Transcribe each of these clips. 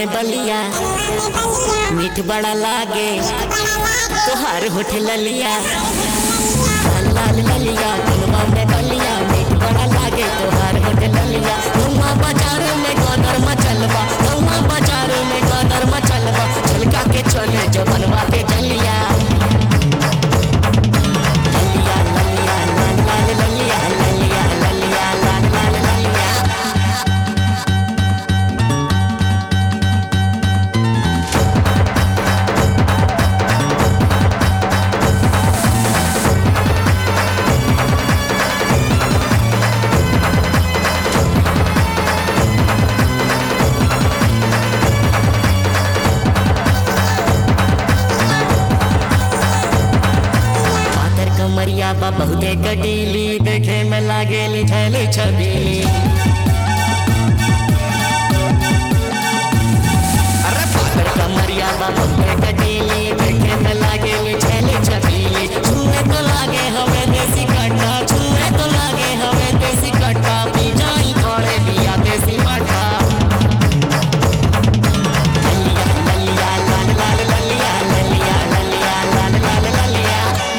में बलिया मीठ बड़ा लागे तोहार होठ ललिया लाल लाल ललिया कनवा में बलिया मीठ बड़ा लागे तोहार होठ ललिया गौवा बाजार में गदर मचलबा गौवा बाजार में गदर मचलबा झलका के चले जो बनवा के जलिया ललिया ललिया लाल लाल ललिया ललिया ललिया लाल लाल ललिया पातर कमरिया बा बहुते कटीली देखे में लागेली छैली छबीली अरे पातर कमरिया बा बहुते कटीली देखे में लागेली छैली छबीली छुए तो लागे हमें देसी कट्टा छुए तो लागे हमें देसी कट्टा पी जाई थोड़े दिया देसी मट्टा ललिया ललिया लाल लाल ललिया ललिया ललिया लाल लाल ललिया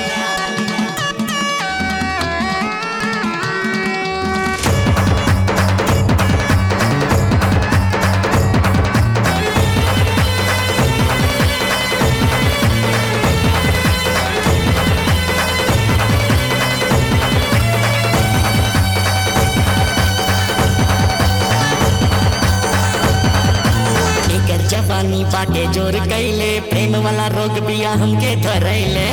एकर जवानी बाटे जोर कैले प्रेम वाला रोग बिया हमके धरैले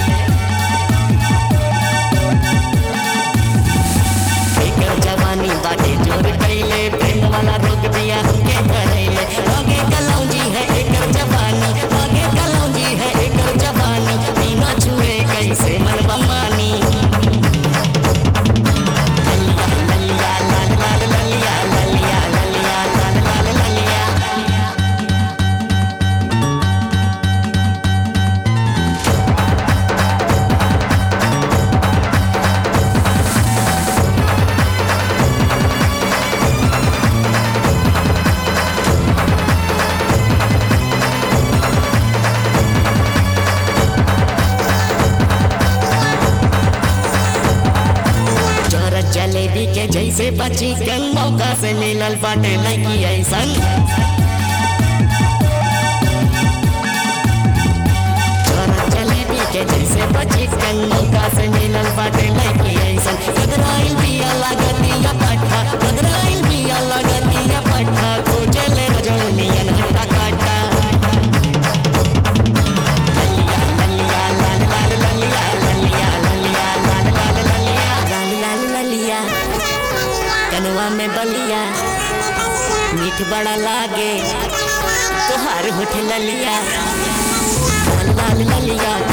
एकर जवानी बाटे जोर कैले प्रेम वाला रोग बिया हमके धरैले आगे कलौजी है एकर जवानी आगे कलौजी है एकर जवानी बिना छुए कैसे मनवा मानी ललिया ललिया लाल लाल ललिया ललिया ललिया लाल लाल ललिया चोरत जलेबी के जैसे बची कन मौका से मिलल बाटे लगी ऐसन चोरत जलेबी के जैसे बची कन मौका से मिलल बाटे लगी ऐसन कदराइल बिया लागतिया पट्टा कदराइल बिया लागतिया पट्टा खोजले रजौनियन हट्टा काटा ललिया ललिया लाल लाल ललिया ललिया ललिया लाल लाल ललिया लाल लाल ललिया कनवा में बलिया मीठ बड़ा लागे तोहार होठ ललिया लाल लाल ललिया